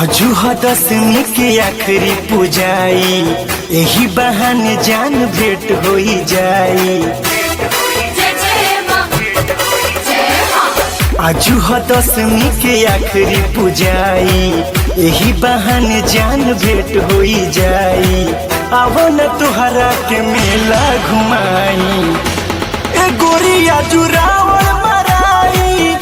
अजुह दसमी के आखिरी पूजाई एही बहाने जान भेंट होई जाई जय जय माँ जय माँ अजुह दसमी के आखिरी पूजाई एही बहाने जान भेंट होई जाई आवो न तुहरा के मेला घुमाई ए गोरिया जुरावल मराई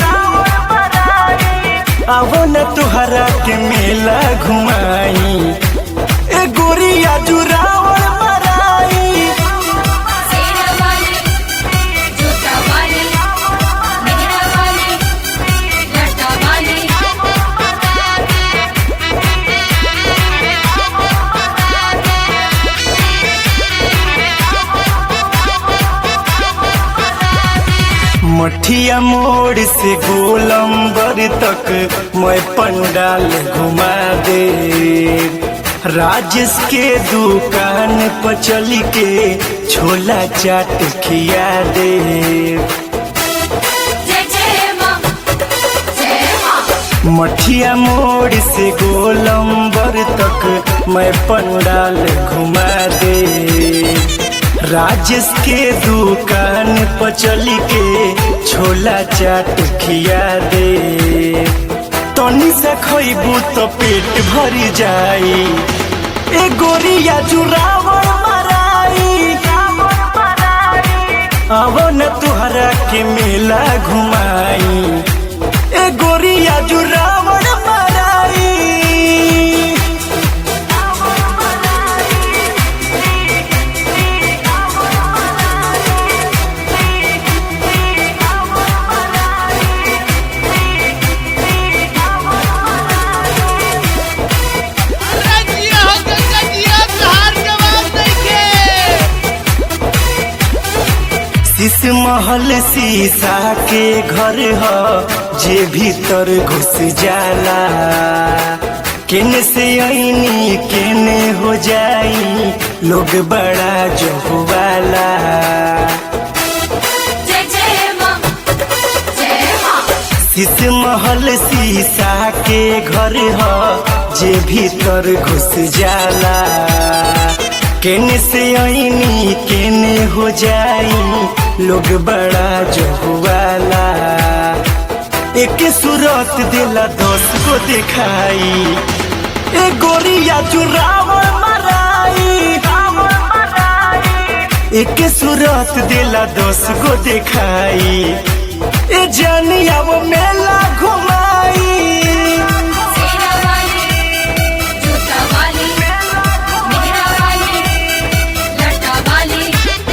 आवो न तुहरा के मेला घुमाई ए गोरिया जुरावल मराई सेना वाली जूता वाली मेहरा वाली लटा वाली मठिया मोड़ से गोलंबर तक मैं पंडाल घुमा दे राजेश के दुकान पर चल के छोला चाट खिया दे जय जय माँ जय माँ मठिया मोड़ से गोलंबर तक मैं पंडाल घुमा दे राजेश के दुकान पर चल के छोला चाट खिया दे तनी से खइबू तो पेट भर जाई ए गोरिया जुरावर मराई आवो न तुहरा के मेला घुमाई ए गोरिया जुरावर मराई रजिया हो गंगजिया तहार जवाब नइखे शीश महल शीशा के घर ह जे भीतर घुस जाला केने से आईनी केने हो जाई लोग बड़ा जहुवाला जय जय माँ जय माँ शीश महल शीशा के घर ह जे भीतर घुस जाला केने से आईनी केने हो जाई लोग बड़ा जहुवाला एक सूरत दिला दस को दिखाई ए गोरिया चुरावल मराई एक सूरत दिला दस को दिखाई ए जानिया वो मेला घुमाई सेना वाली जूता वाली मेहरा वाली लटा वाली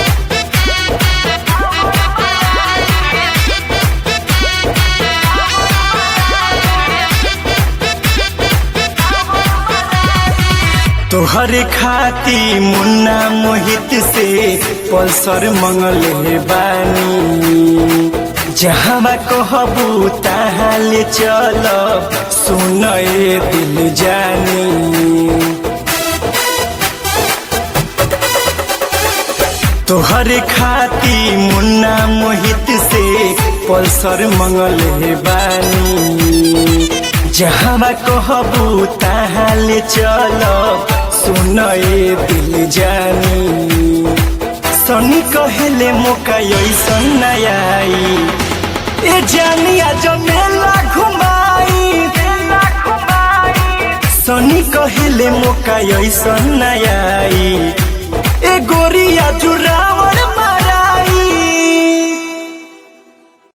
तोहर खाती मुन्ना मोहित से पल्सर मंगल बानी जहाँ कहबू तहाँ ले चल सुन ए दिल जानी तोहर खाती मुन्ना मोहित से पल्सर मंगल बानी जहाँ कहबू तहाँ ले चल सुन ए दिल जानी सनी कहले मौका ऐसन नयाई ए जानिया जो मेला घुमाई सनी कहले मौका ऐसन नयाई ए गोरिया जुरा